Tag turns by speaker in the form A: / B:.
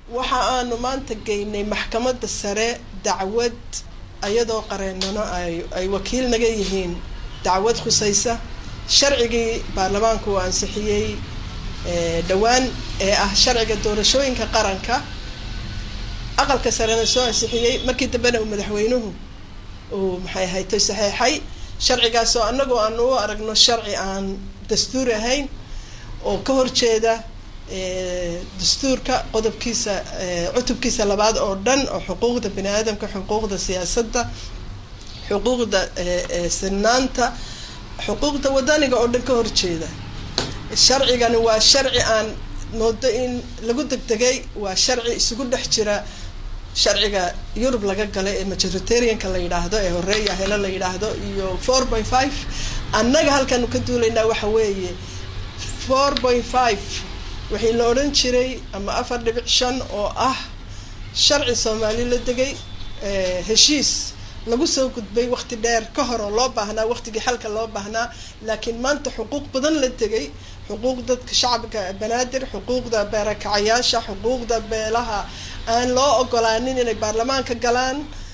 A: waxa aanu maanta geynay maxkamadda sare dacwad ayadoo qareennano ay ay wakiil naga yihiin dacwad khusaysa sharcigii baarlamaanku uu ansixiyey dhowaan ee ah sharciga doorashooyinka qaranka aqalka sarena soo ansixiyey markii dambena uu madaxweynuhu uu maxay ahaytay saxeexay sharcigaasoo annagoo aanu u aragno sharci aan dastuur ahayn oo ka horjeeda dastuurka qodobkiisa cutubkiisa labaad oo dhan oo xuquuqda bini aadamka xuquuqda siyaasadda xuquuqda sinaanta xuquuqda wadaniga oo dhan ka horjeeda sharcigani waa sharci aan moodo in lagu degdegay waa sharci isugu dhex jira sharciga yurub laga gala ee majoritarianka la yidhaahdo ee horeeya helo la yidhaahdo iyo four point five annaga halkaanu ka duulaynaa waxa weeye four point five waxii la odhan jiray ama afar dhibic shan oo ah sharci soomaali la degay heshiis lagu soo gudbay waqti dheer ka hor oo loo baahnaa waqtigii xalka loo baahnaa laakiin maanta xuquuq badan la degay xuquuq dadka shacabka banaadir xuquuqda beerakacayaasha xuquuqda beelaha aan loo ogolaanin inay baarlamaanka galaan